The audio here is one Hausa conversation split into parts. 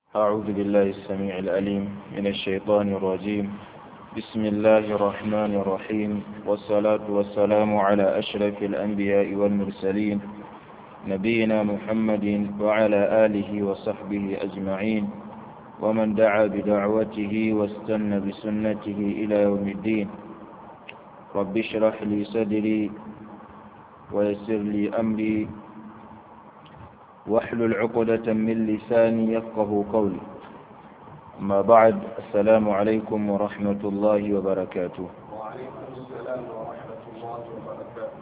أعوذ بالله السميع العليم من الشيطان الرجيم بسم الله الرحمن الرحيم والصلاة والسلام على أشرف الأنبياء والمرسلين نبينا محمد وعلى آله وصحبه أجمعين ومن دعا بدعوته واستنى بسنته إلى يوم الدين رب اشرح لي صدري ويسر لي أمري واحلل عقدة من لساني يفقه قولي أما بعد السلام عليكم ورحمة الله وبركاته وعليكم السلام ورحمة الله وبركاته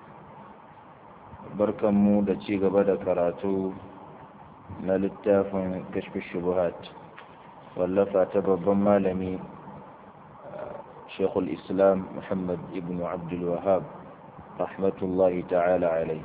بركة مودة شيء بدأ كراتو نلتاف كشف الشبهات واللفة تبب مالمي شيخ الإسلام محمد ابن عبد الوهاب رحمة الله تعالى عليه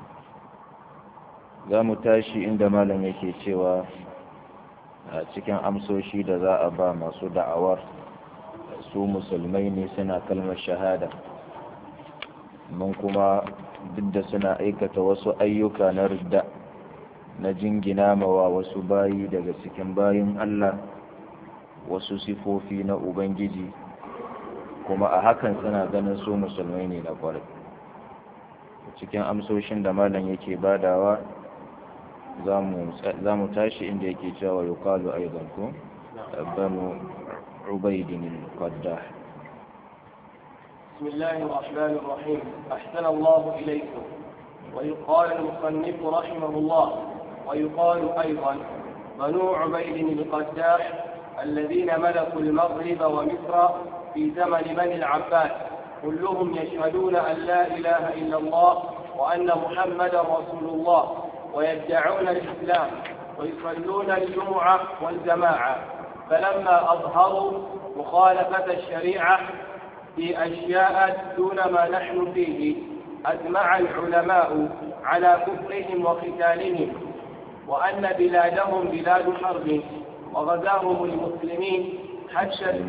za mu tashi inda malam yake cewa a cikin amsoshi da za a ba masu da'awar su musulmai ne suna kalmar shahada mun kuma duk da suna aikata wasu ayyuka na ridda na jingina mawa wasu bayi daga cikin bayin Allah wasu sifofi na Ubangiji kuma a hakan suna ganin su musulmai ne na kwarai cikin amsoshin da malam yake badawa za mu tashi inda yake cewa yuqalu aidan ko banu ubaidin al-qaddah بسم الله الرحمن الرحيم أحسن الله إليكم ويقال المصنف رحمه الله ويقال أيضا بنو عبيد القداح الذين ملكوا المغرب ومصر في زمن بني العباس كلهم يشهدون أن لا إله إلا الله وأن محمدا رسول الله ويدعون الإسلام ويصلون الجمعة والجماعة فلما أظهروا مخالفة الشريعة في أشياء دون ما نحن فيه أجمع العلماء على كفرهم وقتالهم وأن بلادهم بلاد حرب وغزاهم المسلمين حتى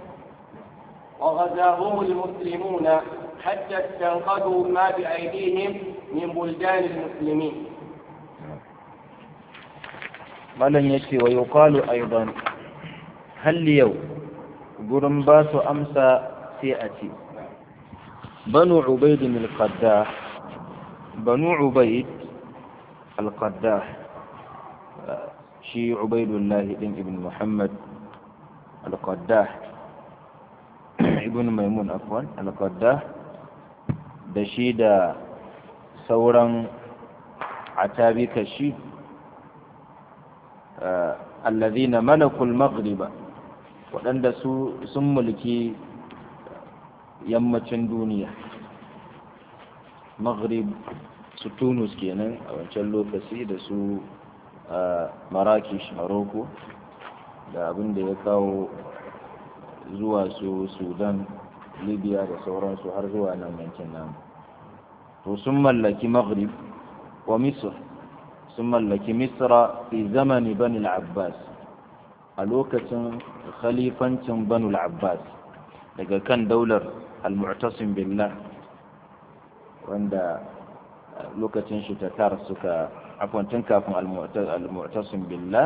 وغزاهم المسلمون حتى استنقذوا ما بأيديهم من بلدان المسلمين malam ya ce wa yuqalu aidan hal yau gurin ba su amsa sai a ce banu ubaid al-qaddah banu ubaid al-qaddah shi ubaidullah din ibn muhammad al-qaddah ibn maimun afwan al-qaddah da shi da sauran atabika shi allazina malakul maghriba waɗanda su sun mulki yammacin duniya maghrib su tunus kenan a wancan lokaci da su marakish maroko da abin da ya kawo zuwa su sudan libya da sauransu har zuwa nan yankin namu to sun mallaki maghrib wa misr sun mallaki misra fi zamani bani abbas a lokacin khalifancin banu abbas daga kan daular al-mu'tasim billah wanda lokacin shi tatar suka akwantin kafin al-mu'tasim billah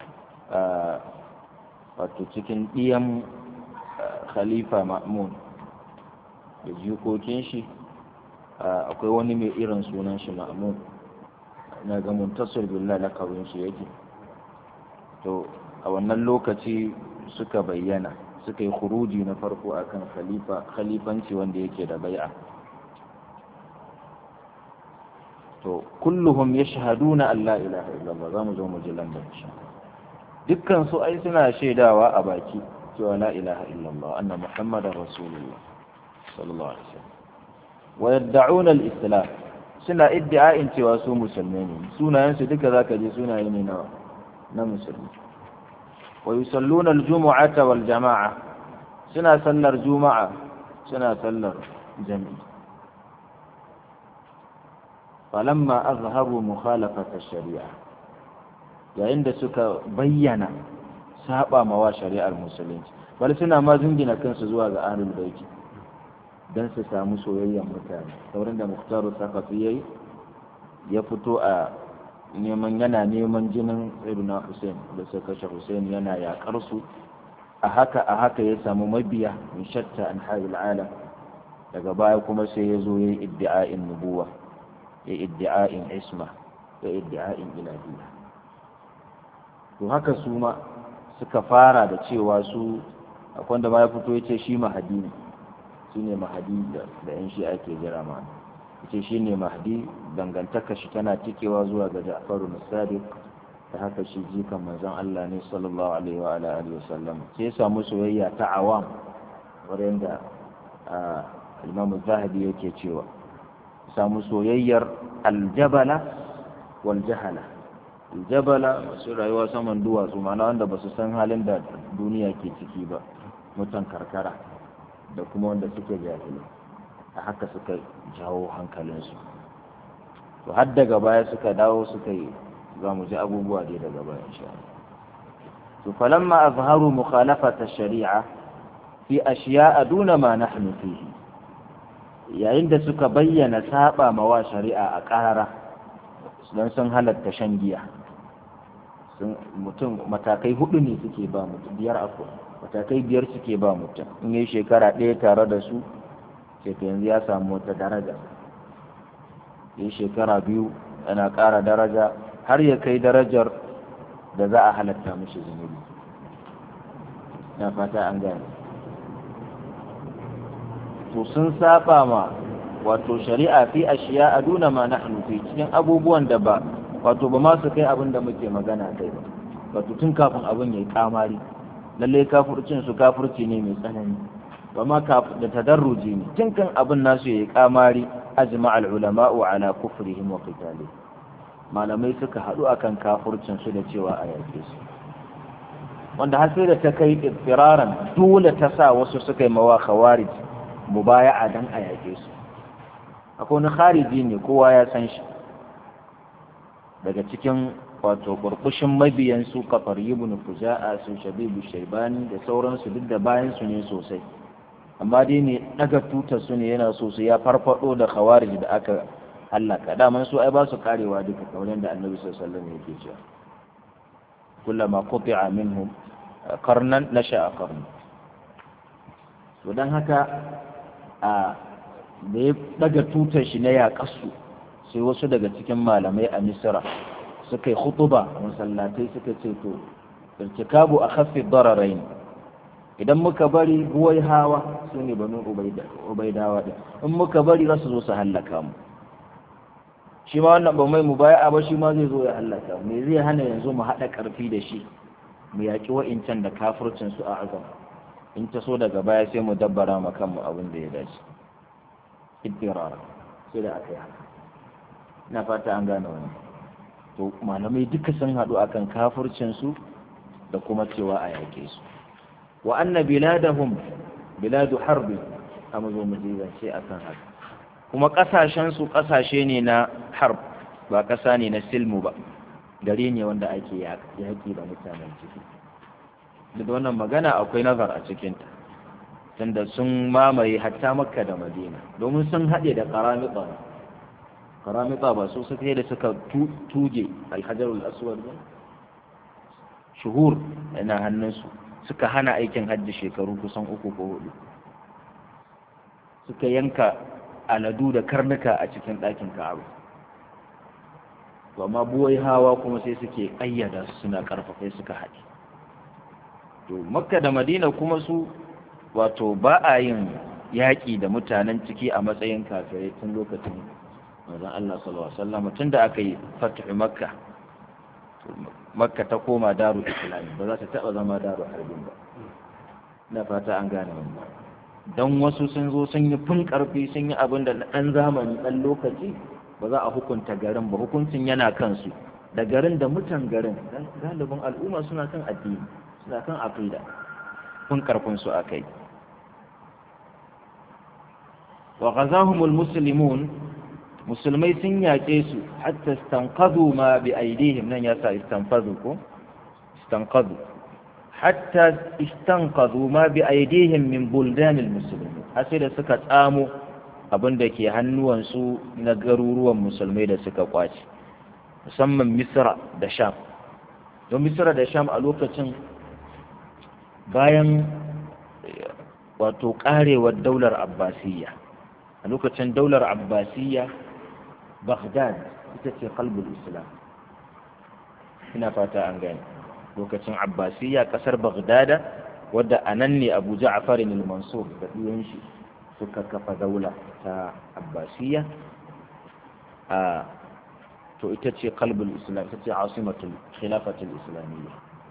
wato cikin ɗiyan khalifa ma'mun da jikokin shi akwai wani mai irin sunan shi ma'mun na ga muntasir billah lakabin shi yake to a wannan lokaci suka bayyana suka yi khuruji na farko akan khalifa khalifanci wanda yake da bai'a to kulluhum yashhaduna an la ilaha illallah zamu zo mu ji lambar shi dukkan su ai suna shaidawa a baki cewa la ilaha illallah anna muhammadar rasulullah sallallahu alaihi wasallam wa yad'una al-islam suna iddia'in cewa su musulmai ne sunayensu duka zaka je sunaye ne na na musulmi wa yusalluna al-jumu'ata wal jama'a suna sallar juma'a suna sallar jami'i falamma azharu mukhalafata shari'a yayin da suka bayyana saba mawa shari'ar musulunci bal suna ma zingina kansu zuwa ga ahlul baiti don su samu soyayyen mutane saurin da muhtaru sakafi yayi ya fito a neman yana neman jinin sayyidina Hussein da suka kashe Hussein yana yakar su a haka a haka ya samu mabiya min shatta an haɗin alam daga baya kuma sai ya zo ya yi iddi'a'in nubuwa ya iddi'a'in isma ya iddi'a'in ilahiyya to haka su ma suka fara da cewa su akwai da ma ya fito ya ce shi mahadi ne shi ne mahadi da yan shi ake jira ma ya ce shi ne mahadi dangantaka shi tana tikewa zuwa ga ja'faru musadiq ta haka shi jikan manzon Allah ne sallallahu alaihi wa alihi wasallam sai ya samu soyayya ta awam wurin da Imam Zahabi yake cewa samu soyayyar aljabala wal jahala aljabala masu rayuwa saman duwatsu mana wanda ba su san halin da duniya ke ciki ba mutan karkara da kuma wanda suke jahilai a haka suka jawo hankalinsu to har daga baya suka dawo suka yi za mu ji abubuwa dai daga baya insha to falamma azharu mukhalafata shari'a fi ashiya'a duna ma nahnu fihi yayin da suka bayyana saba mawa shari'a a ƙarara don sun halatta shan giya mutum matakai hudu ne suke ba mutum biyar akwai matakai biyar suke ba mutum in yi shekara ɗaya tare da su sai yanzu ya samu wata daraja yi shekara biyu yana ƙara daraja har ya kai darajar da za a halatta mishi zunubi na fata an gane to sun saba ma wato shari'a fi ashiya a duna ma nahnu fi cikin abubuwan da ba wato ba ma su kai abin da muke magana kai ba wato tun kafin abin yayi kamari lalle kafircin su kafirci ne mai tsanani ba ma da tadarruji ne tun kan abin nasu yayi kamari ajma al ulama'u ala kufrihim wa qitalihim malamai suka haɗu akan kafircin su da cewa a yake su wanda har sai da ta kai firaran dole ta sa wasu suka yi mawa khawarij mubaya'a dan a yake su akwai wani khariji ne kowa ya san shi daga cikin wato burbushin mabiyan su kafar ibn fuja'a su shabibu shaibani da sauransu duk da bayan su ne sosai amma dai ne daga tutar su ne yana so su ya farfado da khawarij da aka hallaka daman su ai ba su karewa duka kamar da annabi sallallahu alaihi wasallam yake cewa kullama quti'a minhum qarnan nasha'a qarn to dan haka a da ya daga tutar shi na yaƙasu sai wasu daga cikin malamai a misira suka yi hutuba masallatai suka ce to irtikabu a khaffi dararain idan muka bari buwai hawa su ne banu ubaidawa ɗin in muka bari za su zo su hallaka mu shi ma wannan ba mai mu baya ba shi ma zai zo ya hallaka mu me zai hana yanzu mu haɗa ƙarfi da shi mu yaƙi wa'incan da kafircin su a azam in ta so daga baya sai mu dabbara ma kanmu abin da ya dace iddirara sai da aka yi haka ina fata an gane wani to malamai duka sun haɗu akan kafircin su da kuma cewa a yaƙe su wa anna biladahum biladu harbi amma zo mu ce akan haka kuma ƙasashen su ƙasashe ne na harb ba ƙasa ne na silmu ba gari ne wanda ake yaƙi da mutanen ciki da wannan magana akwai nazar a cikinta tunda sun mamaye hatta makka da madina domin sun haɗe da karamita karamita ba su suka da suka tuge alhajarul aswad ba shuhur yana hannunsu suka hana aikin hajji shekaru kusan uku ko hudu suka yanka aladu da karnuka a cikin ɗakin ka'aba amma buwai hawa kuma sai suke ƙayyada su suna ƙarfafai suka haɗe to makka da madina kuma su wato ba a yin yaƙi da mutanen ciki a matsayin kafirai tun lokacin manzon Allah sallallahu alaihi wasallam tun da aka yi fatuhu makka makka ta koma daru islami ba za ta taɓa zama daru harbin ba na fata an gane wannan don wasu sun zo sun yi fin ƙarfi sun yi abin da ɗan zamani ɗan lokaci ba za a hukunta garin ba hukuncin yana kansu da garin da mutan garin galibin al'umma suna kan addini suna kan aqida kun karfin su akai wa ghazahumul muslimun musulmai sun yaƙe su hatta istanqadhu ma bi aidihim nan yasa istanfadhu ko istanqadhu hatta istanqadhu ma bi aidihim min buldanil muslimin sai da suka tsamo abin da ke hannuwansu na garuruwan musulmai da suka kwace musamman misra da sham don misra da sham a lokacin bayan wato karewar daular abbasiyya a lokacin daular abbasiyya baghdad ita ce kalbul islam ina fata an gani lokacin abbasiyya kasar baghdada wadda a nan ne abu ja'far al-mansur da ɗiyan shi suka kafa daula ta abbasiyya a to ita ce kalbul islam ita ce asimatul khilafatul islamiyya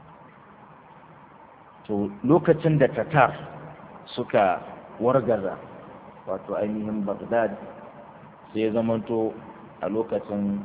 to lokacin da tatar suka wargaza wato ainihin baghdad sai zamanto a lokacin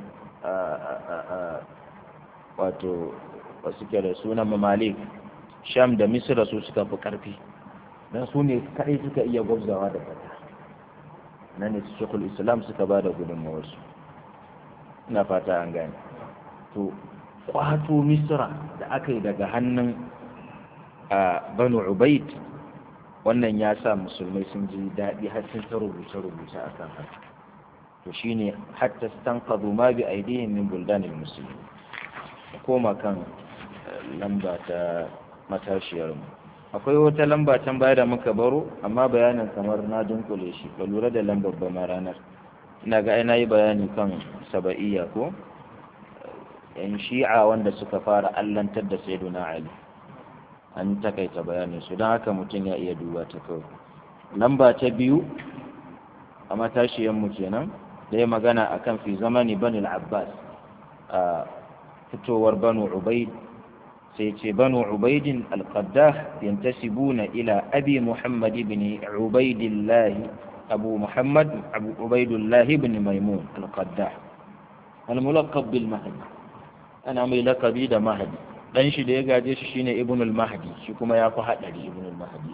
wato wasu ke da sunan mamalik sham da misira su suka fi karfi don su ne kaɗai suka iya gwabzawa da fata nan ne shekul islam suka ba da gudunmawarsu ina fata an gane to kwato misira da aka yi daga hannun a banu ubaid wannan ya sa musulmai sun ji daɗi har sun ta rubuce-rubuce a kan haka to shine hatta stanqadu ma bi aidihim min buldanil muslimin koma kan lamba ta matashiyar mu akwai wata lamba can baya da muka baro amma bayanin kamar na dunkule shi ba lura da lambar ba ma ranar ina ga na yi bayani kan saba'iyya ko yan shi'a wanda suka fara allantar da sayyiduna ali an takaita bayanin su don haka mutum ya iya duba ta kawai lamba ta biyu a matashiyar mu kenan da ya magana akan fi zamani bani abbas a fitowar banu ubaid sai ce banu ubaidin alqaddah yantasibuna ila abi muhammad ibn ubaidillah abu muhammad abu ubaidullah ibn maimun alqaddah الملقب بالمهدي ana mai lakabi da mahadi dan shi da ya gaje shi shine ibn al-mahdi shi kuma ya fi hadari ibn al-mahdi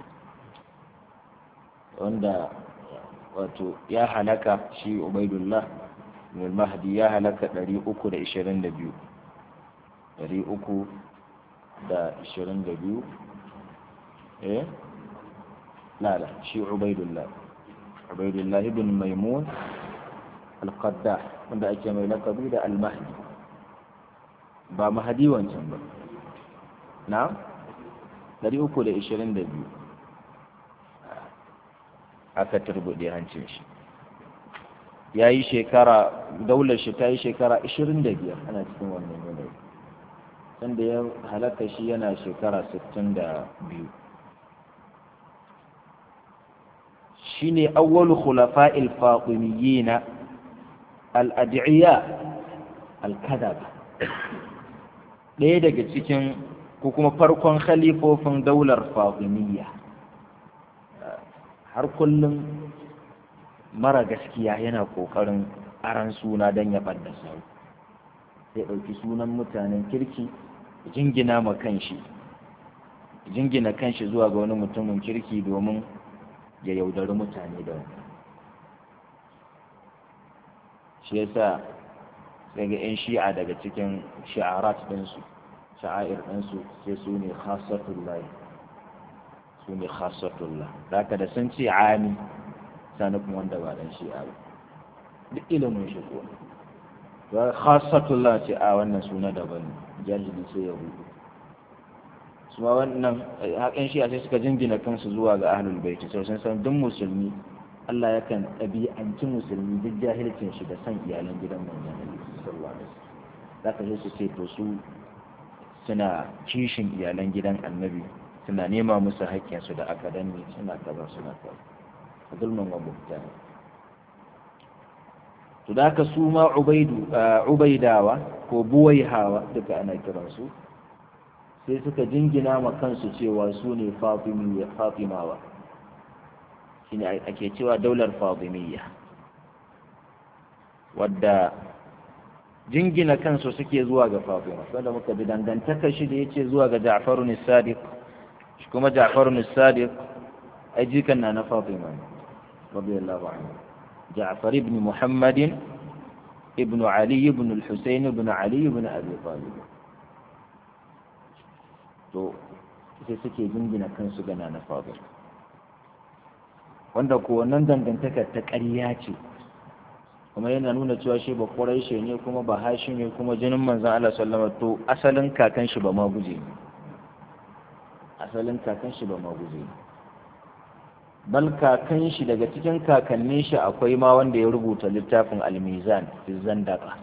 wanda wato ya halaka shi ubaidullah ibn al-mahdi ya halaka 322 322 eh la la shi ubaidullah ubaidullah ibn maimun al-qaddah wanda ake mai lakabi da al-mahdi ba mahadi wancan ba na 322 aka turbuɗe hancin shi ya yi shekara daular shi ta yi shekara 25 ana cikin wannan yanayi sanda ya halatta shi yana shekara 62 shi ne awwalu khulafa'il fatimiyina al-ad'iyya al-kadaba ɗaya daga cikin ko kuma farkon khalifofin daular fatimiyya har kullum mara gaskiya yana ƙoƙarin aran suna don ya ɓadda sau sai ɗauki sunan mutanen kirki jingina ma kanshi jingina kanshi zuwa ga wani mutumin kirki domin ya yaudari mutane da wani shi yasa daga 'yan shi'a daga cikin sha'arat ɗinsu sha'air ɗinsu sai su ne khasatullahi su ne khasatullah da haka da sun ce ami sani kuma wanda ba dan shi'a ba duk ilimin shi ko ba khasatullah ce a wannan suna daban jahili sai ya rubu su ma wannan haƙin shi'a sai suka jingina kansu zuwa ga ahlul baiti sai sun san duk musulmi Allah yakan ɗabi'anci musulmi duk jahilcin shi da san iyalan gidan manzon Allah sallallahu alaihi wasallam zaka je su ce to su suna kishin iyalan gidan annabi suna nema musu haƙƙinsu da aka danne suna kaza suna kaza a zulmin wa mutane to da haka su ma ubaidu ubaidawa ko buwaihawa duka ana kiransu sai suka jingina ma kansu cewa su ne fatimawa shine ake cewa daular fatimiyya wadda jingina kansu suke zuwa ga fatima wanda muka bi dangantaka shi da yace zuwa ga ja'farun sadiq shi kuma ja'farun sadiq ai jikan na na fatima radiyallahu anhu ja'far ibn muhammad ibn ali ibn al-husayn ibn ali ibn abi talib to sai suke jingina kansu ga na fatima wanda ko wannan dangantakar ta ƙarya ce kuma yana nuna cewa shi ba ƙuraishe ne kuma ba hashi ne kuma jinin manzan Allah sallama to asalin kakan shi ba ma guje ne asalin kakan shi ba ma guje ne bal kakan shi daga cikin kakannin shi akwai ma wanda ya rubuta littafin almizan fi zandaka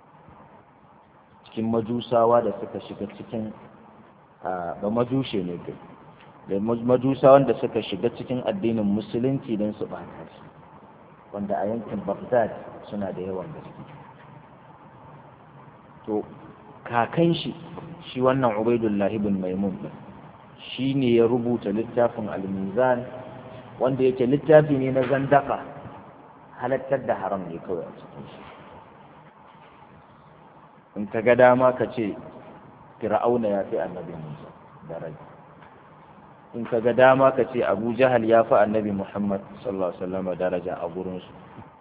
cikin majusawa da suka shiga cikin ba majushe ne kai da majusawan da suka shiga cikin addinin musulunci don su ɓata shi wanda a yankin Baghdad suna da yawan gaske to kakan shi shi wannan Ubaidullah ibn Maimun shi ne ya rubuta littafin al-Mizan wanda yake littafi ne na zandaka halattar da haram ne kawai a cikin shi in ka ga dama ka ce fir'auna ya fi annabi Musa daraja in ka ga dama ka ce abu jahal ya fi annabi muhammad sallallahu alaihi wasallam daraja a gurinsu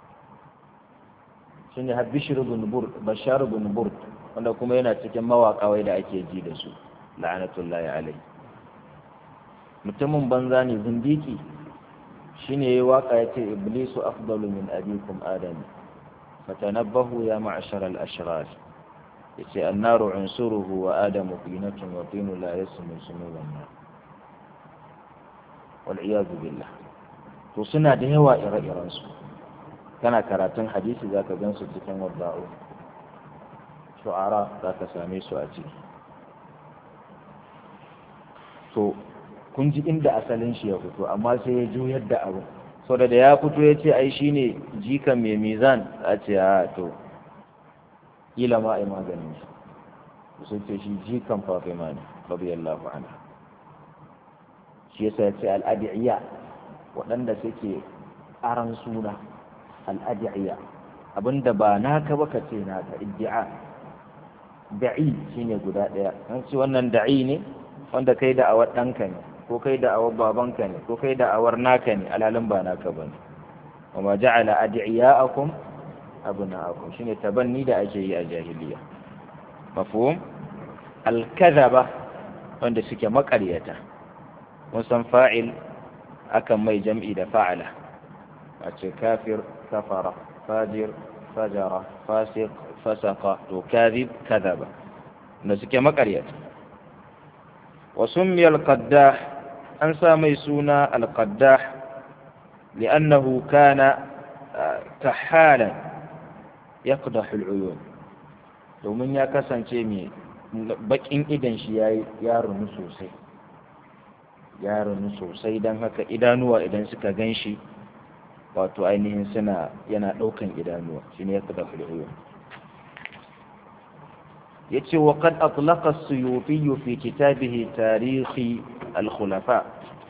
shi ne bishir bin burd bashar bin burd wanda kuma yana cikin mawaƙa da ake ji da su la'anatullahi alai mutumin banza ne zindiki shine yayi waka yace iblisu afdalu min abikum adam fatanabbahu ya ma'ashar al-ashrar yace annaru unsuruhu wa adamu qinatun wa tinu la yasmu sunuban nar wal'iyadu billah to suna da yawa ire-irensu kana karatun hadisi za ka gan su cikin wadda'u shu'ara za ka same su a ciki to kun ji inda asalin shi ya fito amma sai ya juyar da abu sau da ya fito ya ce ai shine jikan mai mizan a ce a to ila ma ai maganin shi sai ce shi jikan fatima ne radiyallahu anha shi yasa ya ce al'adi'iyya waɗanda suke aran suna al'adi'iyya abinda ba naka ba ka ce naka iddi'a da'i shine guda ɗaya an ce wannan da'i ne wanda kai da awar ɗanka ne ko kai da awar babanka ne ko kai da awar naka ne alalin ba naka ba ne wa ma ja'ala adi'iya'akum abna'akum shine tabanni da ake yi a jahiliya mafhum al-kadhaba wanda suke maƙaryata mun san fa'il akan mai jam'i da fa'ala a ce kafir kafara fajir fajara fasik fasaka to kadhib kadhaba da suke makaryata wa summiya al-qaddah an sa mai suna al-qaddah li'annahu kana kahalan yaqdahu al-uyun domin ya kasance mai bakin idan shi ya runu sosai ya runu sosai don haka idanuwa idan suka gan shi wato ainihin suna yana ɗaukan idanuwa shi ne ya kada hulhuwa ya ce wa kad atlaka suyuti fi kitabihi tarihi al-khulafa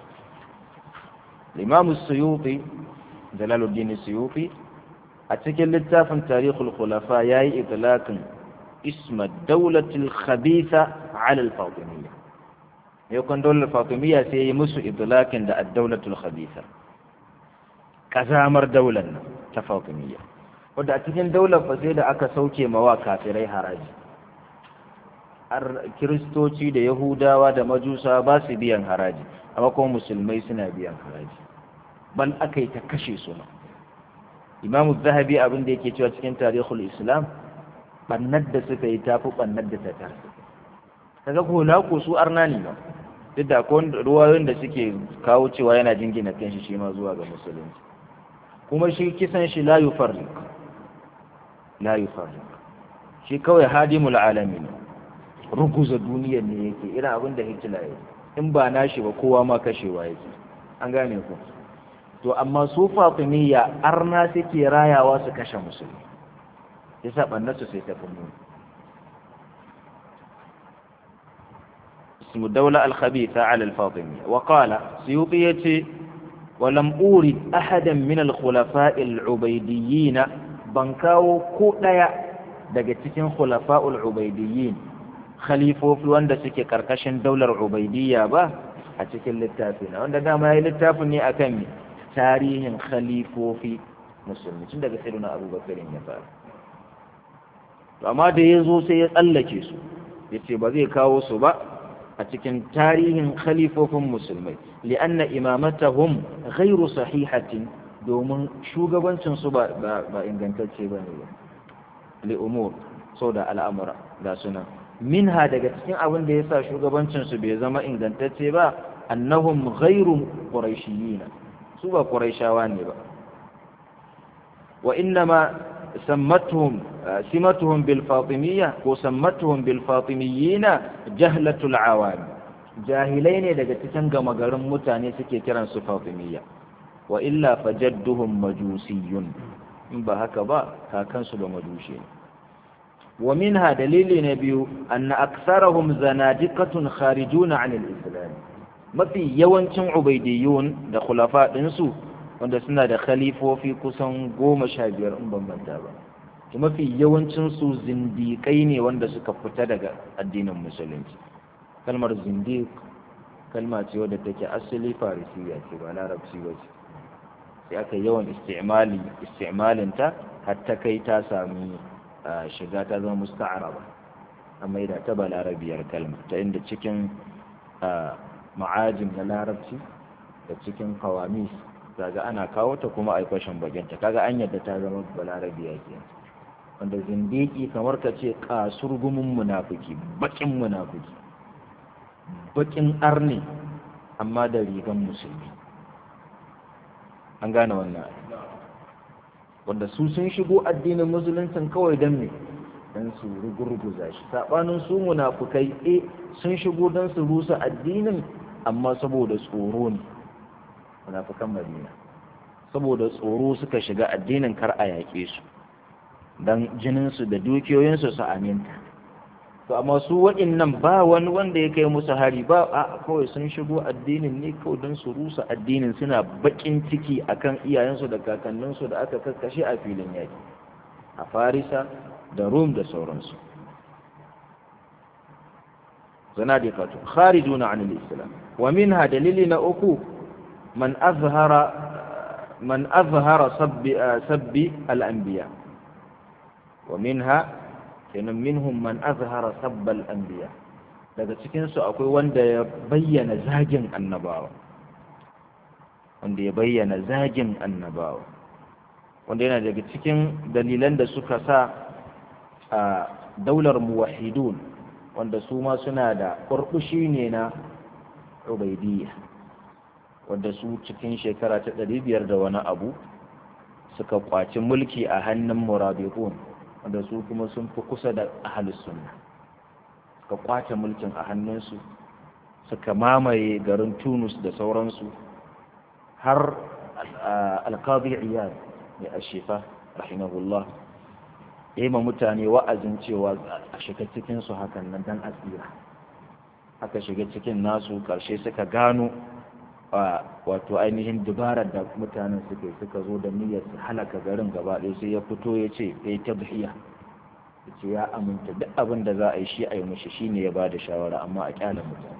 limamu suyuti jalaluddin suyuti a cikin littafin tarihul khulafa ya yi itlaƙin isma daulatul khabitha ala al-fatimiyya yakon daular fatimiyya sai yi musu idlakin da ad-daulatul khabitha kazamar daular nan ta fatimiyya wadda a cikin daular fa sai da aka sauke mawa kafirai haraji har kiristoci da yahudawa da majusa ba su biyan haraji amma kuma musulmai suna biyan haraji bal aka yi ta kashe su ma imamu zahabi abin da yake cewa cikin tarihul islam bannar da suka yi tafi bannar da ta tarsa kaga ko na ko su arna ne ba duk da akwai ruwayoyin da suke kawo cewa yana jingina kanshi shi ma zuwa ga musulunci kuma shi kisan shi la yufarriq la yufarriq shi kawai hadimul alamin ruguza duniyar ne yake irin abin da Hitler ya in ba nashi ba kowa ma kashewa yake an gane ku to amma su fatimiyya arna suke rayawa su kashe musulmi yasa bannarsu sai ta fi muni اسم الدولة الخبيثة على الفاطمية وقال سيوطية ولم أورد أحدا من الخلفاء العبيديين بنكاو كوتايا daga cikin khulafa'ul ubaidiyyin khalifofi wanda suke karkashin daular ubaidiyya ba a cikin littafi na wanda dama ya littafin ne akan tarihin khalifofi musulmi tun daga sayyidina abubakar ya fara amma da ya zo sai ya tsallake su ya ce ba zai kawo su ba a cikin tarihin khalifofin musulmai li'anna imamatahum ghairu sahihatin domin shugabancinsu ba ingantacce ba ne ba li'umur sau da al'amura ga suna minha daga cikin abin da ya sa shugabancinsu bai zama ingantacce ba annahum ghairu quraishiyina su ba quraishawa ne ba wa innama sammatuhum simatuhum bil fatimiyya ko sammatuhum bil fatimiyina jahlatul awam jahilai ne daga cikin gama garin mutane suke kiransu fatimiyya wa illa fajadduhum majusiyun in ba haka ba kakansu ba majushi ne wa minha dalili na biyu anna aksarahum zanadiqatun kharijuna anil islam mafi yawancin ubaidiyun da khulafa ɗinsu wanda suna da khalifofi kusan goma sha biyar in ban manta ba mafi yawancin su zindiƙai ne wanda suka fita daga addinin musulunci kalmar zindiq kalma ce wadda take asali farisiya ce ba larabci ba ce sai aka yawan istimali istimalinta har ta kai ta sami shiga ta zama musta'araba amma da ta balarabiyar kalma ta inda cikin ma'ajin na larabci da cikin kawamis kaga ana kawo ta kuma a kwashin baginta kaga an yadda ta zama balarabiya ke wanda zindiki kamar ka ce kasurgumin munafiki bakin munafiki bakin arne amma da rigan musulmi an gane wannan wanda su sun shigo addinin musuluncin kawai don ne don su rugurguza shi saɓanin su munafukai e sun shigo don su rusa addinin amma saboda tsoro ne munafukan madina saboda tsoro suka shiga addinin kar a yaƙe su don jininsu da dukiyoyinsu su aminta to amma su waɗannan ba wani wanda ya kai musu hari ba a kawai sun shigo addinin ne kawai don su rusa addinin suna baƙin ciki akan iyayensu da kakanninsu da aka kakkashe a filin yaƙi a farisa da rum da sauransu zana da fatu kharijuna an islam wa minha dalili na uku man azhara man azhara sabbi sabbi al-anbiya wa minha kenan minhum man azhara sabbal anbiya daga cikin su akwai wanda ya bayyana zagin annabawa wanda ya bayyana zagin annabawa wanda yana daga cikin dalilan da suka sa a daular muwahidun wanda su ma suna da ƙurƙushi ne na ubaidiyya wanda su cikin shekara ta ɗari biyar da wani abu suka kwaci mulki a hannun murabitun wanda su kuma sun fi kusa da ahalus sunna suka kwace mulkin a hannunsu suka mamaye garin tunus da sauransu har alkazi iyad mai ashifa rahimahullah ya yi ma mutane wa'azin cewa a shiga cikinsu hakan nan dan asira aka shiga cikin nasu karshe suka gano wato ainihin dubarar da mutanen suke suka zo da niyyar su halaka garin gaba ɗaya sai ya fito ya ce ya yi tabhiya ya ce ya aminta duk abin da za a yi shi a yi mishi shi ne ya ba da shawara amma a kyala mutane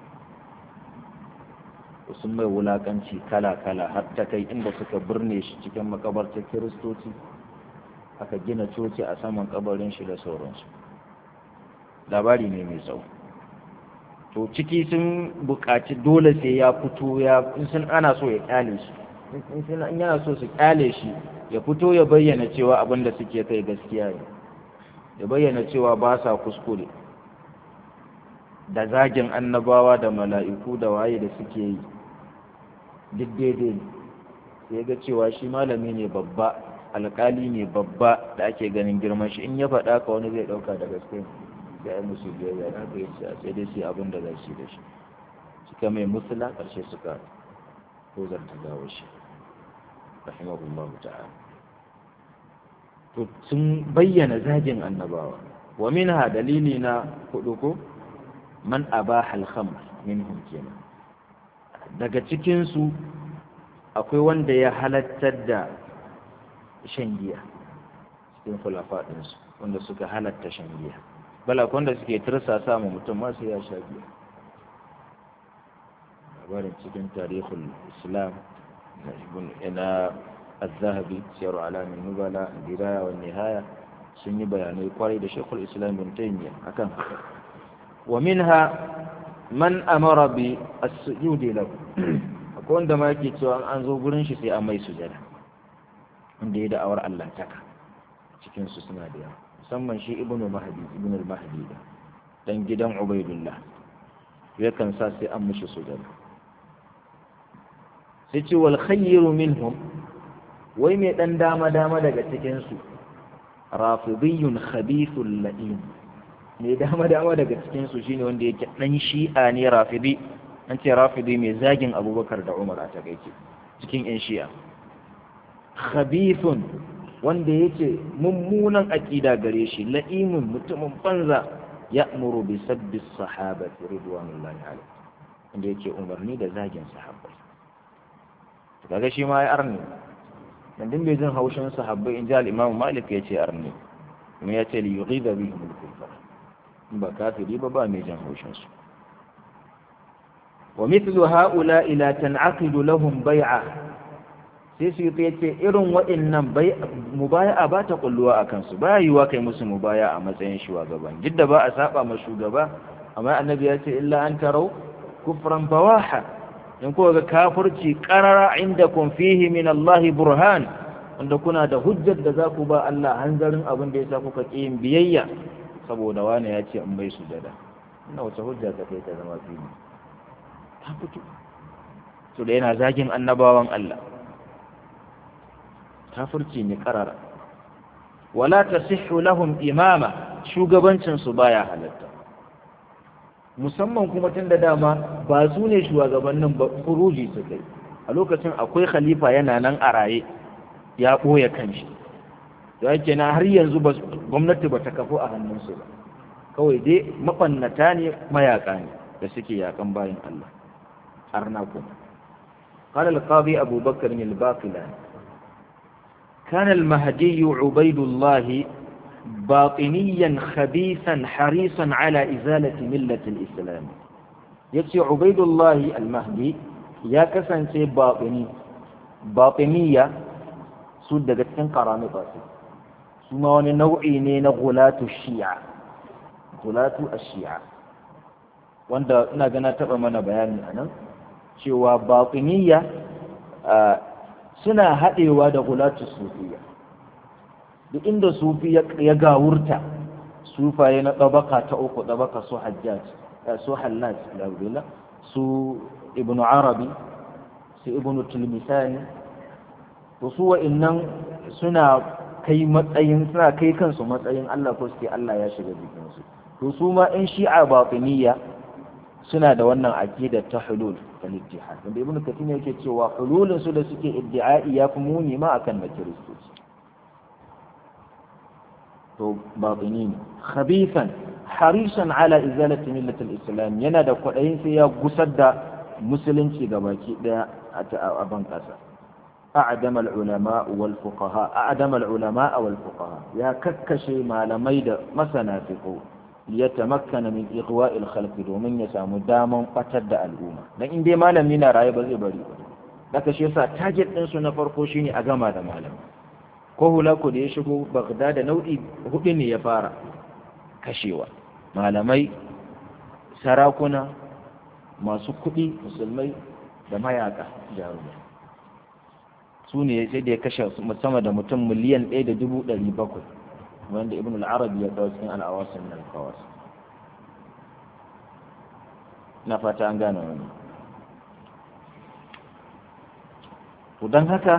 sun mai wulakanci kala-kala har ta kai inda suka birne shi cikin makabartar kiristoci aka gina coci a saman kabarin shi da sauransu labari ne mai tsawo to ciki sun buƙaci dole sai ya fito ya sun ana so ya kyale shi in yana so su kyale shi ya fito ya bayyana cewa abin da suke kai gaskiya ne ya bayyana cewa ba sa kuskure da zagin annabawa da mala'iku da waye da suke yi duk daidai ne ya ga cewa shi malami ne babba alƙali ne babba da ake ganin girman shi in ya faɗa ka wani zai ɗauka da gaske da ya musu biyayya na ga yace sai dai sai abin da za su da shi suka mai musula ƙarshe suka ko zarta gawo shi rahimahullahu ta'ala to sun bayyana zagin annabawa wa minha dalili na hudu ko man abaha al-khamr minhum kenan daga cikin su akwai wanda ya halattar da shan giya cikin khulafa ɗinsu wanda suka halatta shan giya bala wanda suke tursa samun mutum masu ya sha giya labarin cikin tarihul islam na الذهبي سير علام النبلاء البداية والنهاية sun yi bayanai kwarai da shekul islam bin taimiyya akan haka wa minha man amara bi as-sujudi lahu akwai wanda ma yake cewa an zo gurin shi sai an mai sujada wanda ya da'awar allantaka cikinsu suna da yawa musamman shi ibnu mahdi ibnu al-mahdi da dan gidan ubaidullah yakan sa sai an mishi sujada sai ce wal khayru minhum wai mai dan dama dama daga cikin su rafidiyyun khabithul la'im mai dama dama daga cikin su shine wanda yake dan shi'a ne rafidi an ce rafidi mai zagin abubakar da umar a takaice cikin yan shi'a khabithun wanda yake mummunan aƙida gare shi la'imun mutumin banza ya'muru bi sabbi sahabati ridwanullahi alaihi wanda yake umarni da zagin sahabbai kaga shi ma ya arni dan din bai jin haushin sahabbai in ji al-imam malik ya ce arni kuma ya ce li yughiba bihim al-kufar in ba kafiri ba ba mai jin haushin su wa mithlu ha'ula'i la tan'aqidu lahum bai'a sai su yi ce irin waɗannan mubaya'a ba ta kulluwa a kansu ba yiwuwa kai musu mubaya a matsayin shugaban duk da ba a saba ma shugaba amma annabi ya ce illa an tarau kufran bawaha in kuka ga kafirci qarara indakum fihi min Allah burhan wanda kuna da hujjar da za ku ba Allah hanzarin abin da yasa kuka ƙi yin biyayya saboda wani ya ce in bai sujada ina wace hujja ta kai ta zama fili ta fito to da yana zagin annabawan Allah kafirci ne karara wala tasihhu lahum imama shugabancin su baya halatta musamman kuma tun da dama ba su ne shugabannin ba furuji su kai a lokacin akwai khalifa yana nan a raye ya ɓoye kanshi da yake na har yanzu gwamnati ba ta kafu a hannunsu ba kawai dai mabannata ne mayaka ne da suke yakan bayan Allah arna kuma قال القاضي أبو بكر الباقلاني كان المهدي عبيد الله باطنيا خبيثا حريصا على إزالة ملة الإسلام يتي عبيد الله المهدي يا كسن سي باطني باطنية سود دقتين قرامطة ثم وني نوعي نين غلاة الشيعة غلاة الشيعة wanda ina gana taɓa mana bayani a nan cewa baƙiniya suna haɗewa da gulatu sufiya duk inda sufi ya gawurta sufaye na ɗabaka ta uku ɗabaka su hajjaj su hallaj laurila su ibnu arabi su ibnu tulmisani to su wa'innan suna kai matsayin suna kai kansu matsayin Allah ko suke Allah ya shiga jikinsu to su ma in shi'a batiniya suna da wannan aqidar ta hulul ta ittihad wanda ibnu kathir yake cewa hululin su da suke iddi'ai ya fi muni ma akan na kiristoci to batini khabithan harisan ala izalati millati al-islam yana da kwadayin sai ya gusar da musulunci gabaki daya a ban kasa أعدم العلماء والفقهاء أعدم العلماء والفقهاء يا ككشي ما لميد مسنا فقه ليتمكن من إغواء الخلق ومن يسام داما قتد الأمة لكن دي ما لم ينا رأي بزي بري لك شيسا تاجد إنسو نفرقو شيني أغاما دا مالم ko hulaku da ya shigo Baghdad nau'i hudu ne ya fara kashewa malamai sarakuna masu kuɗi musulmai da mayaka jarumai su ne sai da ya kashe sama da mutum miliyan ɗaya da dubu ɗari bakwai wanda ibn al-arabi ya kawo cikin al'awasin nan kawas na fata an gane wani to don haka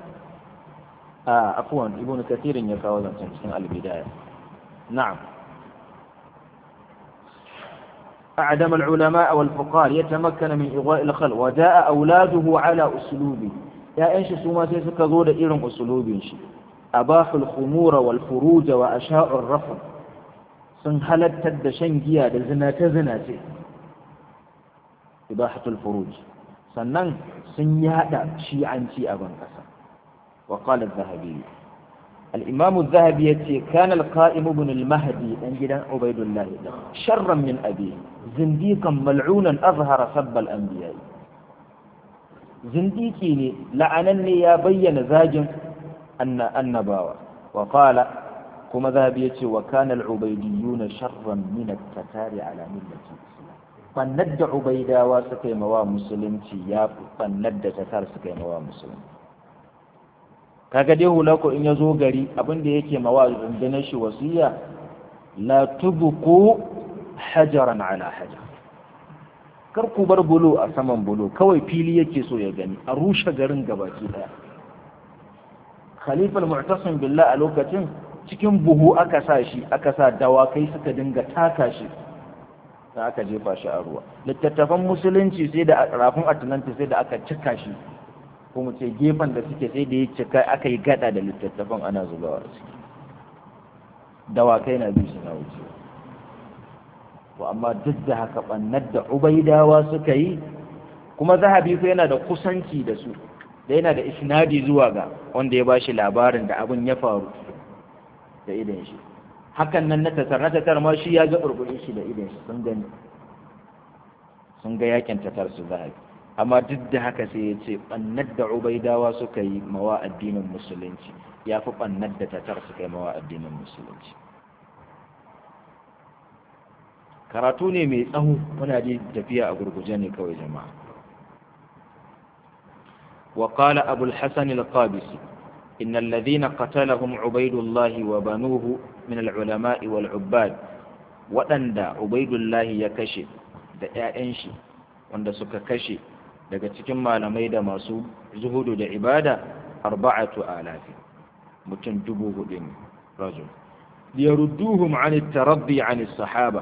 a afuwan ibn kathirin ya kawo zancen cikin al-bidaya na'am أعدم العلماء والفقهاء يتمكن من إغواء الخلق وجاء أولاده على أسلوبه ‘ya'yan shi su ma sai suka zo da irin usulubin shi abahul khumura wal furuja wa asha'ur rafa sun halattar da shan giya da zinace zinace ibahatul furuj sannan sun yada shi'anci a ban kasa wa qala az-zahabi al-imam az-zahabi yace kana al-qa'im ibn al-mahdi dan gidan ubaidullah sharran min abi zindiqan mal'unan azhara sabba al-anbiya zindiki ne la'anan ne ya bayyana zagin annabawa wa qala kuma zahabi yace wa kana al-ubaydiyuna sharran min at-tatari ala millati bannar da ubaidawa suka yi mawa musulunci ya bannar da tatar suka yi mawa musulunci kaga dai hulako in ya zo gari abin da yake mawa rundunar shi wasiya la tubqu hajaran ala hajar kar ku bar bulo a saman bulo kawai fili yake so ya gani a rushe garin gabaki daya khalifal mu'tasim billah a lokacin cikin buhu aka sa shi aka sa dawakai suka dinga taka shi sai aka jefa shi a ruwa littattafan musulunci sai da rafin atlantis sai da aka cika shi ko mu ce gefen da suke sai da ya cika aka yi gada da littattafan ana zubawa a ciki dawakai na biyu suna wuce to amma duk da haka bannar da ubaidawa suka yi kuma zahabi ko yana da kusanci da su da yana da isnadi zuwa ga wanda ya bashi labarin da abin ya faru da idan shi hakan nan na tatar na tatar ma shi ya ga burburin shi da idan shi sun gani sun ga yakin tatar su zahabi amma duk da haka sai ya ce bannar da ubaidawa suka yi mawa addinin musulunci ya fi bannar da tatar suka yi mawa addinin musulunci karatu ne mai tsawo muna da tafiya a gurguje ne kawai jama'a وقال أبو الحسن القابسي إن الذين قتلهم عبيد الله وبنوه من العلماء والعباد وأندى عبيد الله يكشف da ‘ya'yan shi wanda suka kashe daga cikin malamai da masu zuhudu da ibada arba'atu alafi mutum dubu hudu ne rajul liyarudduhum an taraddi an sahaba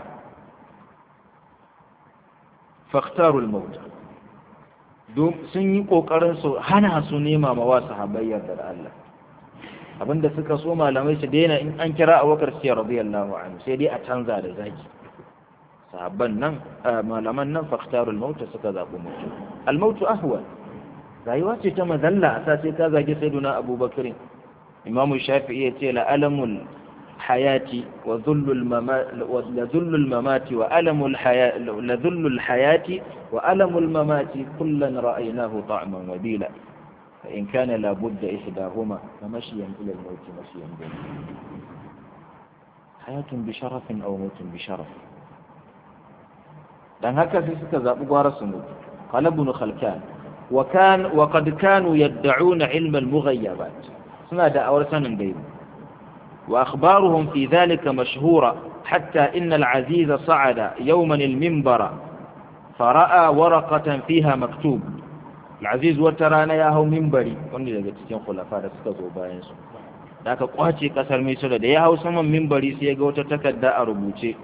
faktaru al-mauta sun yi ƙoƙarin su hana su nema ma wa sahabbai yardar Allah abinda suka so malamai su daina in an kira abubakar sai radiyallahu anhu sai dai a canza da zaki sahabban nan malaman nan faktarul maut suka zabi mutu al maut ahwal rayuwa ce ta mazalla a sai ka zagi sayyiduna abubakar imamu shafi'i ya ce la alamul hayati wa dhullul mamati wa dhullul mamati wa alamul hayati la dhullul hayati وألم الممات كلا رأيناه طعما وبيلا فإن كان لابد إحداهما فمشيا إلى الموت مشيا بنا حياة بشرف أو موت بشرف dan haka sai suka zaɓi gwara su mutu qala ibn khalkan wa kan wa qad kanu yad'una ilm al-mughayyabat suna da awar sanin gaibi wa akhbaruhum fi dhalika mashhura hatta inna al-aziz sa'ada yawman al-minbara فرأى ورقة فيها مكتوب العزيز وترانا يا هو منبري wanda daga cikin khulafa da suka zo bayan su da aka kwace kasar Misra da ya hau saman minbari sai ya ga wata takarda a rubuce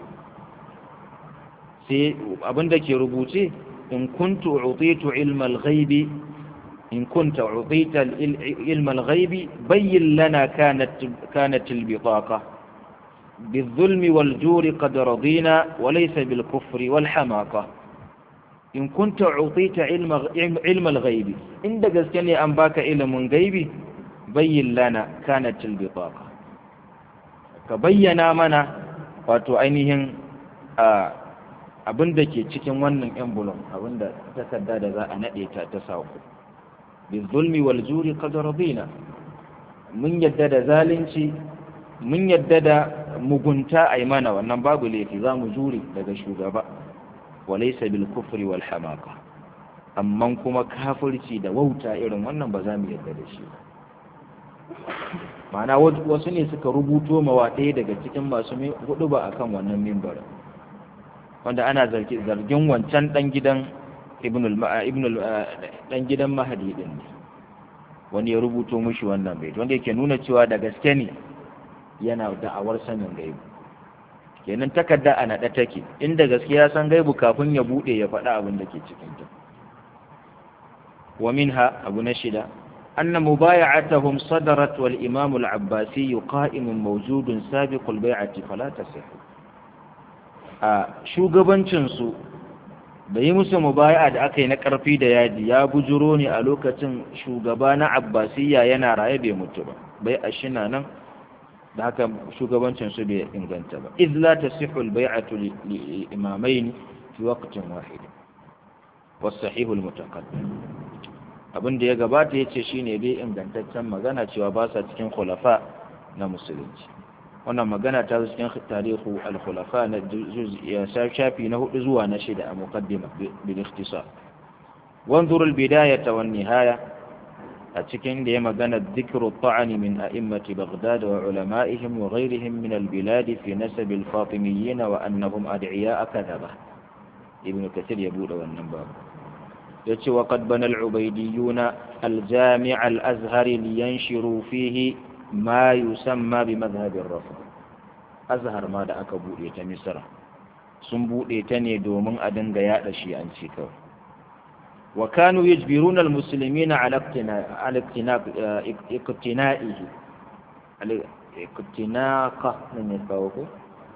sai abinda ke rubuce in kuntu utitu ilma al-ghaibi in kunta utita ilma al-ghaibi bayyin lana kanat kanat al-bitaqa بالظلم والجور قد رضينا وليس بالكفر والحماقه in kunta utita ilma al-ghaibi inda gaske ne an baka ilimin gaibi bayyin lana kanat al-bitaqa ka bayyana mana wato ainihin abin da ke cikin wannan envelope abin da takarda da za a nade ta ta sako bizulmi wal juri qad radina mun yadda da zalunci mun yadda da mugunta ai mana wannan babu laifi za mu jure daga shugaba walaisa bil kufri wal hamaka amma kuma kafirci da wauta irin wannan ba za mu yarda da shi ma'ana wasu ne suka rubuto mawa ɗaya daga cikin masu hudu ba akan wannan mimbarin wanda ana zargin wancan dan gidan ibn dan gidan mahadi din ne wani ya rubuto mushi wannan bai wanda yake nuna cewa da gaske ne yana da'awar sanin gaibu kenan takarda a naɗe take inda gaskiya san gaibu kafin ya buɗe ya faɗa abin da ke cikinta wa minha abu na shida anna mubaya'atuhum sadarat wal imam al abbasi qa'imun mawjudun sabiqul bai'ati fala tasih a shugabancin su da yi musu mubaya'a da aka yi na ƙarfi da yaji ya bujuro ne a lokacin shugaba na abbasiyya yana raye bai mutu ba bai a shina nan da haka shugabancin su bai inganta ba iz la tasihu al-bai'atu li imamayn fi waqtin wahid was sahih al-mutaqaddim abin da ya gabata yace shine bai ingantaccen magana cewa ba sa cikin khulafa na musulunci wannan magana ta zo cikin tarihu al-khulafa na ya shafi na hudu zuwa na shida a muqaddima bil ikhtisar wanzur al-bidayah wan nihaya a cikin da ya magana dhikru ta'ani min a'immati baghdad wa ulama'ihim wa ghayrihim min al-bilad fi nasab al-fatimiyyin wa annahum ad'iya kadhaba ibn kathir ya bude wannan babu yace wa qad bana al-ubaydiyun al-jami' al-azhar liyanshiru fihi ma yusamma bi madhhab ar-rafd azhar ma da aka bude ta misra sun bude ta ne domin a dinga yada shi an ce kawai wa kanu yajbiruna al-muslimina ala ala iqtina'ihi iqtinaqa ne kawo ko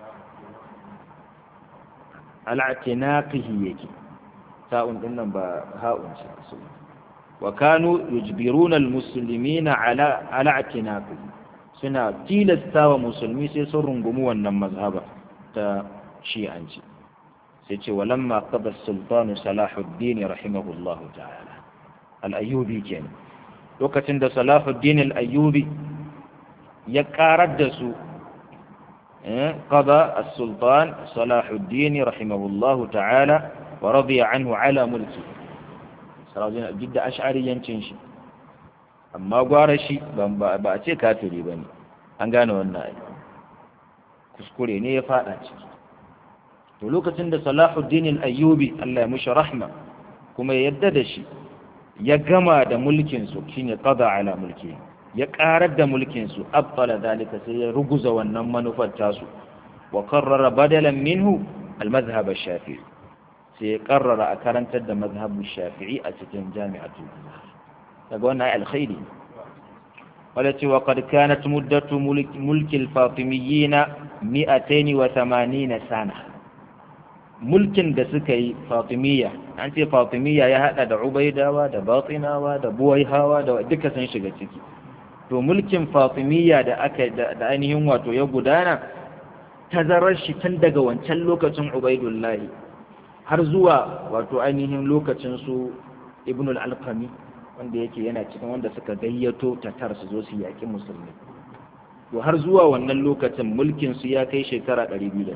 ala itinaqihi yake sa'un din nan ba ha'un ce su wa kanu yujbiruna almuslimina ala ala itinaqi suna tilasta wa musulmi sai sun rungumi wannan mazhaba ta shi'anci sai ce walamma qada sultanu salahuddin rahimahullah ta'ala al-ayyubi kenan lokacin da salahuddin al-ayyubi ya karar da su قضى السلطان صلاح الدين رحمه الله تعالى ورضي عنه على ملكه سراجين جدا أشعري ينشنش أما قارشي بأتي كافري بني أنقانا والنائي kuskure ne ya fada ciki to lokacin da Salahuddin al-Ayyubi Allah ya mushi rahma kuma ya yadda da shi ya gama da mulkin su shine qada ala mulki ya karar da mulkin su abtala dalika sai ya ruguza wannan manufar tasu wa qarrara badalan minhu al-madhhab ash-shafi'i sai ya karrara a karantar da mazhabin shafi'i a cikin jami'atul daga wannan alkhairi wala ce wa qad kanat muddatu mulki al-fatimiyyin 280 sana mulkin da suka yi fatimiyya an ce fatimiyya ya hada da ubaidawa da batinawa da buwaihawa da duka sun shiga ciki to mulkin fatimiyya da aka da ainihin wato ya gudana tazarar shi tun daga wancan lokacin ubaidullahi har zuwa wato ainihin lokacin su ibn al-alqami wanda yake yana cikin wanda suka gayyato tatar su zo su yaƙi musulmi to har zuwa wannan lokacin mulkin su ya kai shekara 280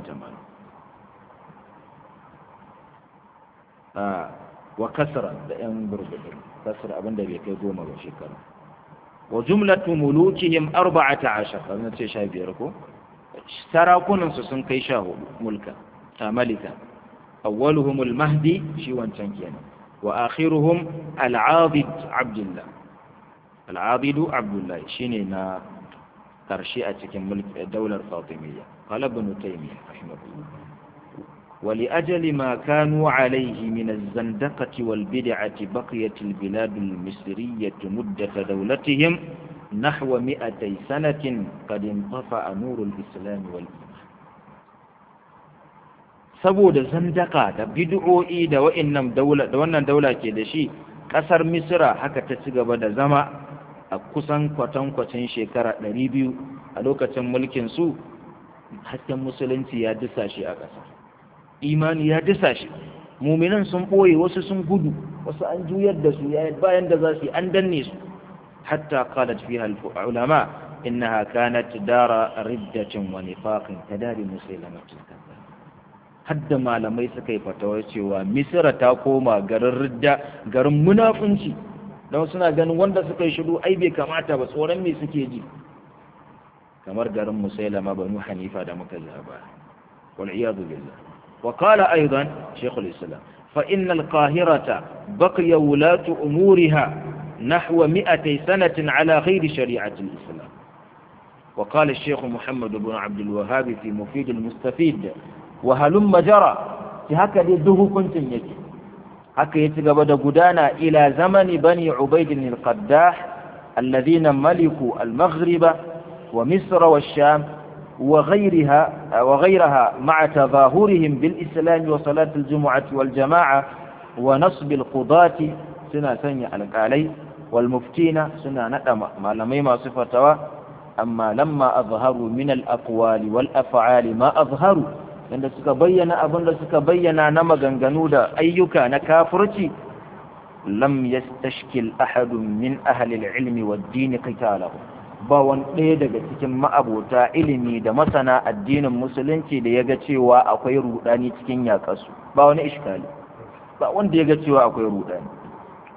a wa kasra da yan burbudu kasra abinda bai kai goma ba shekara wa jumlatu mulukihim 14 kamar ce 15 ko sarakunan su sun kai 14 mulka a malika أولهم المهدي شي وانشان كينا وآخرهم العاضد عبد الله العاضد عبد الله شينينا ترشيئة ملك الدولة الفاطمية قال ابن تيمية رحمه الله ولأجل ما كانوا عليه من الزندقة والبدعة بقيت البلاد المصرية مدة دولتهم نحو مئتي سنة قد انطفأ نور الإسلام والإيمان saboda zandaka da bid'o'i da wa'annan daula da wannan daula ke da shi kasar misra haka ta ci gaba da zama a kusan kwatankwacin shekara 200 a lokacin mulkin su hasken musulunci ya disa shi a ƙasa imani ya disa shi muminan sun ɓoye wasu sun gudu wasu an juyar da su bayan da za su yi an danne su hatta qalat fiha al-ulama innaha kanat dara riddatin wa nifaqin tadari musailamatin kazzab hadda malamai suka yi fatawa cewa misira ta koma garin ridda garin munafunci don suna ganin wanda suka yi shiru ai bai kamata ba tsoron me suke ji kamar garin musailama banu hanifa da muka zaba wal iyadu billah wa qala aidan shaykhul islam fa inna al qahirata baqiya wulatu umuriha نحو مئتي سنة على غير شريعة الإسلام وقال الشيخ محمد بن عبد الوهاب في مفيد المستفيد وهلم جرى في هكذا ده كنت يجي haka ya ci gaba da gudana ila zamani bani ubaidin al-qaddah alladhina maliku al-maghriba wa misra wa sham wa ghayriha wa ghayraha ma'a tadahurihim bil islam wa salat al-jum'ah wal jama'a wa nasb al-qudati suna sanya alƙalai wal muftina suna nada malamai masu fatawa amma lamma azharu min al-aqwali wal af'ali ma azharu yadda suka bayyana abin da suka bayyana na maganganu da ayyuka na kafirci lam yastashkil ahadun min ahli al-ilmi wad-din qitalahu ba wani ɗaya daga cikin ma'abota ilimi da masana addinin musulunci da ya ga cewa akwai rudani cikin yaƙasu ba wani iskali ba wanda ya ga cewa akwai rudani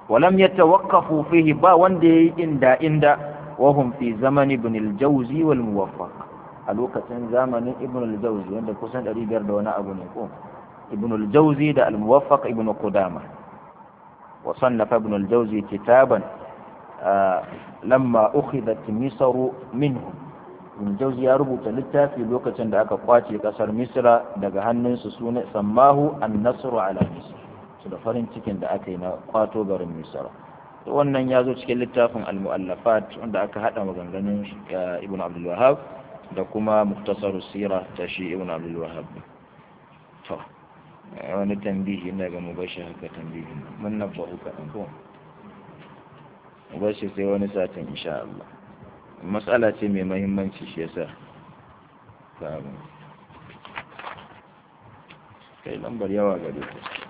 ولم يتوقفوا فيه با وندي إندا إندا وهم في زمن ابن الجوزي والموفق الوقت زمن ابن الجوزي عند كسان أري بيرد وانا أبو نقوم ابن الجوزي ده الموفق ابن قدامة وصنف ابن الجوزي كتابا آه لما أخذت مصر منه ابن الجوزي يا ربو تلتا في الوقت عند أكا قواتي كسر مصر دقا هنن سسونة سماه النصر على مصر su da farin cikin da aka yi na kwato garin misra wannan ya zo cikin littafin al-mu'allafat wanda aka hada maganganun ibn abdul wahab da kuma muktasar sira ta shi ibn abdul wahab to wani tambihi ina ga mubashi haka tambihi mun na bahu kaɗan ko mubashi sai wani satin insha Allah matsala ce mai mahimmanci shi yasa kai lambar yawa gare ta